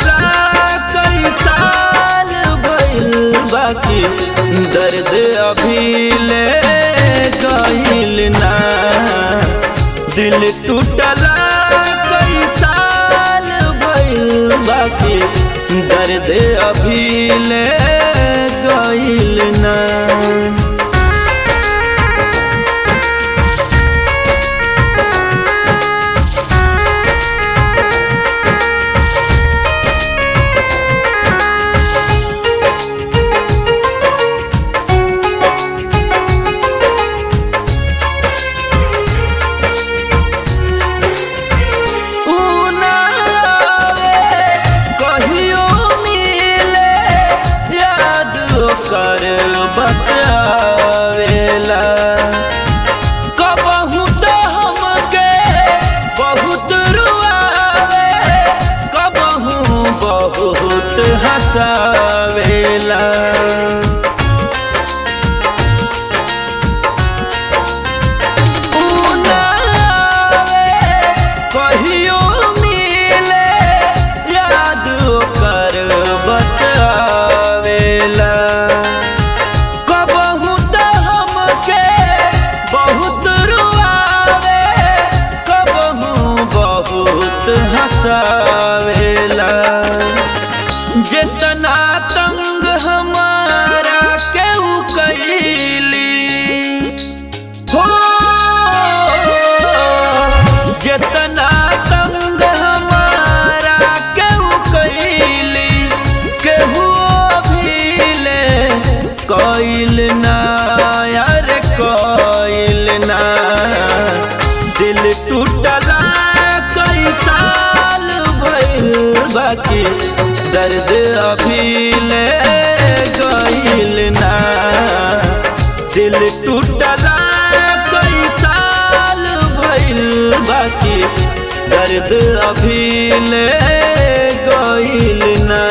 टूटला कई साल भइल बाकी दर्द अभी ले गइल ना दिल टूटला कई साल भइल बाकी दर्द अभी ले गइल ना ऊ ना आवे, कहियो मिले याद ओकर बस आवेला कबहू तो हमके बहुत रुआवे कबहू बहुत हंसावेला ऊ ना आवे, कहियो मिले याद ओकर बस आवेला कबहू तो हमके बहुत रुआवे कबहू बहुत हंसावेला जितना तंग हमारा केहू कैली हो जितना तंग हमारा केहू कैली केहू भीले कैल ना यार कैल ना दिल टूटला कई साल भइल बाकी दर्द अभी ले गइल ना दिल टूटला कई साल भइल बाकी दर्द अभी ले गइल ना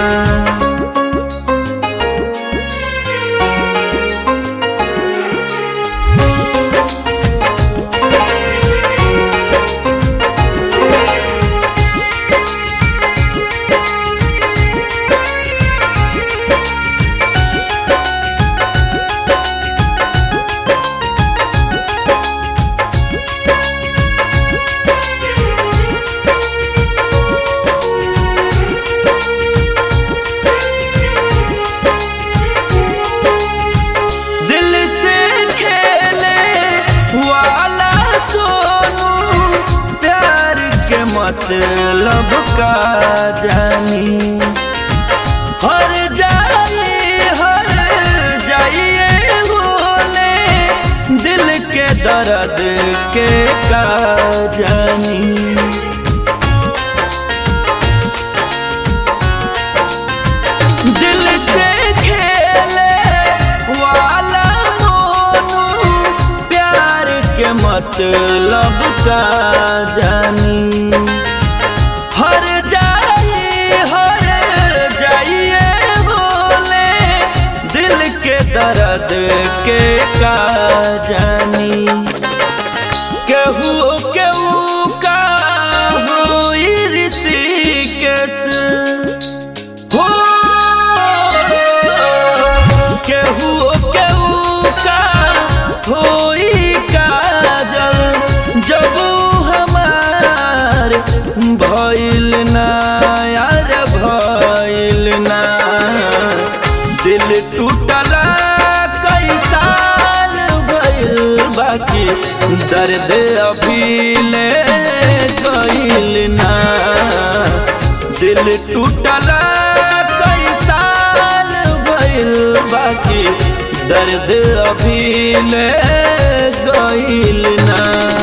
दिल से खेले वाला सोनू प्यार के मतलब का जानी हर जाई हर जाइए होले दिल के दर्द के का जानी दिल से खेले वाला मोनू प्यार के मतलब का जानी हर जाई हर जाइए बोले दिल के दर्द के का जानी केहू केहू का हुई ऋषिकेश हो केहू केहू का होई काजल जब हमार भइल ना यार भइल ना दिल टूटला कई साल भइल बाकी दर्द अभी ले गइल ना दिल टूटला कई साल भइल बाकी दर्द अभी ले गइल ना